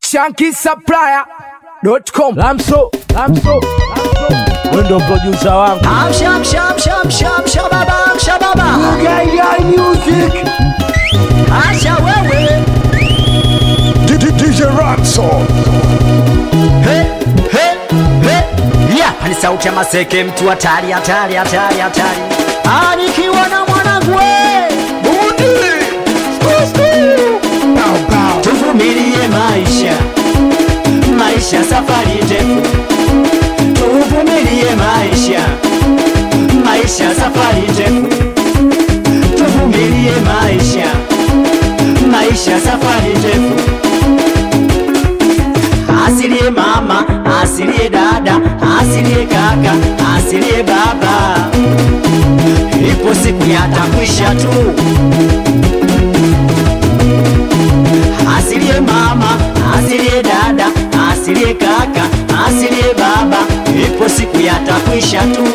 shankisupplier.com. Lamso, Lamso, Lamso. Wewe ndio producer wangu. Amsha, amsha, amsha, amsha, amsha baba, amsha baba. Gaia Music. Acha wewe. DJ Ransom. He, he, he. Yeah, ni sauti ya maseke mtu hatari hatari hatari hatari. Ah, nikiwa na mwanangu we. Bundi. Bow bow. Tuvumilie maisha. Maisha safari ndefu. Tuvumilie maisha. Maisha safari ndefu. Tuvumilie maisha. Maisha safari ndefu. Asilie mama, asilie dada, asilie kaka, asilie baba. Ipo siku yatakwisha tu. Asilie mama, asilie dada, asilie kaka, asilie baba. Ipo siku yatakwisha tu.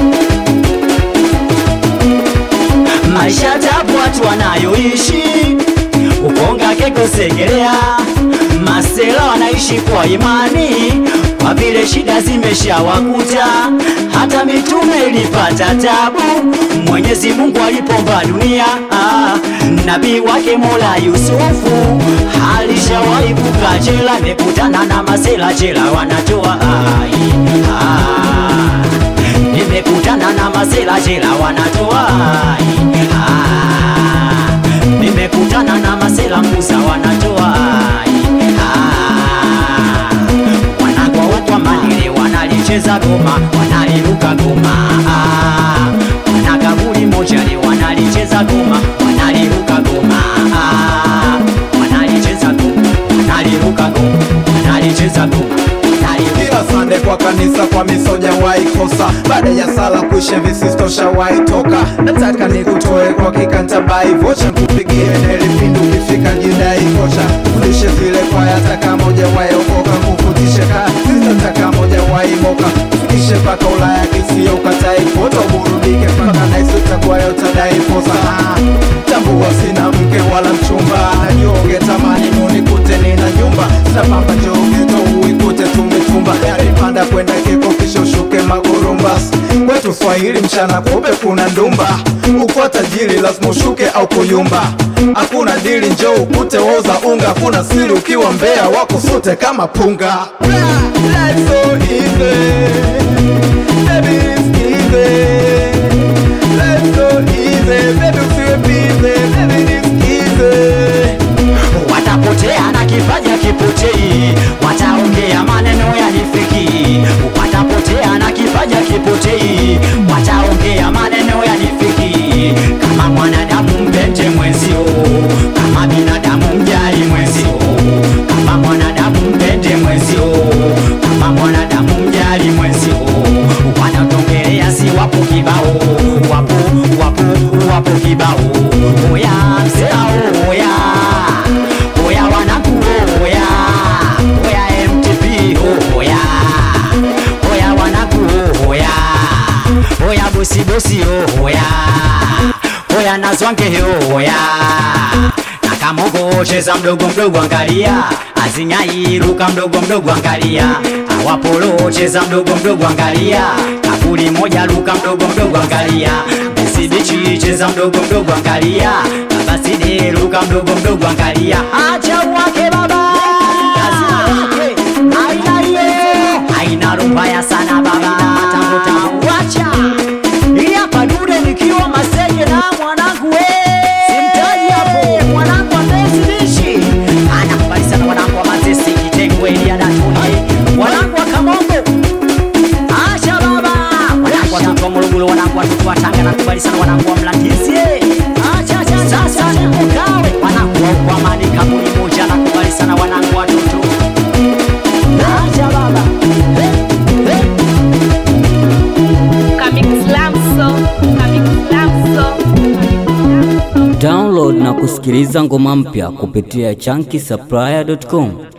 Maisha tabu watu wanayoishi ukonga keko segelea masela wanaishi kwa imani kwa vile shida zimeshawakuta hata mitume ilipata tabu mwenyezi mungu alipomba dunia ah, nabii wake mola yusufu alishawahi kukaa jela mekutana na masela jela wanatoa ai ah, nimekutana na masela jela wanatoa ai ah, nimekutana na masela musa wanatoa ai ah, wanagwa watwa manile wanalicheza goma wanaliruka goma ah, wanakaburi mojali wanalicheza goma wanaliruka goma ah, wanalicheza goma wanaliruka goma wanalicheza goma wanaliruka kila sande kwa kanisa kwa misoja waikosa baada ya sala kuisha visistosha waitoka nataka nikutoe kwa kikantabai vocha nkupigie nelipindu ukifika jidai kocha fundishe zile kwaya taka moja waiokoka kufutishe ka sitataka moja waimoka fikishe mpaka ulaya kisio ukatai kuota uburudike mpaka naisutakuwayo tadai posa Ah, tambua sina mke wala mchumba najionge tamani nunikute nina nyumba sinapamba jogeto uikute tumetumba yaripanda kwenda keko kisha ushuke magurumbas kwetu swahili mchana kube kuna ndumba ukwa tajiri lazima ushuke au kuyumba hakuna dili njo ukute woza unga hakuna siri ukiwa mbea wako sote kama punga Life's so easy. Baby, it's easy. Life's so easy. Baby, usiwe busy. Baby, it's easy. watapotea na kipaja kipotei, wataongea maneno yanifiki. Watapotea na kipaja kipotei, wataongea maneno yanifiki. Kama mwanadamu mpende mwenzio, kama binadamu mjali mwenzio, kama mwanadamu mpende mwenzio, kama mwanadamu mjali mwenzio. Wanatongelea si wapo kibao, wapo wapo wapo kibao. Oya msela oya oya wanaku oya oya MTP oya oya wanaku oya oya bosi bosi oya oya nazwange oya nakamogo cheza mdogo mdogo angalia azingai ruka mdogo mdogo angalia awapolo cheza mdogo mdogo angalia kaburi moja ruka mdogo mdogo angalia besibichi cheza mdogo mdogo angalia babaside ruka mdogo mdogo angalia acha wake baba lazima wake aina hiyo aina rubaya sana baba tangu tangu wacha ili hapa dude nikiwa masenge na mwanangu we simtaji hapo mwanangu amesidishi anakubali sana mwanangu wa mazesi kitengwe ilia datuni mwanangu wa kamongo acha baba wanangu watoto wa Morogoro, wanangu watoto wa Tanga, nakubali sana wanangu wa Mlandizi. Acha acha sasa nipo kawe, wanangu wa Ukwamani kaburi moja, nakubali sana wanangu watoto. Acha baba hey, hey. Comic Slamso, Comic Slamso, Comic Slamso. Download na kusikiliza ngoma mpya kupitia chunky supplier.com.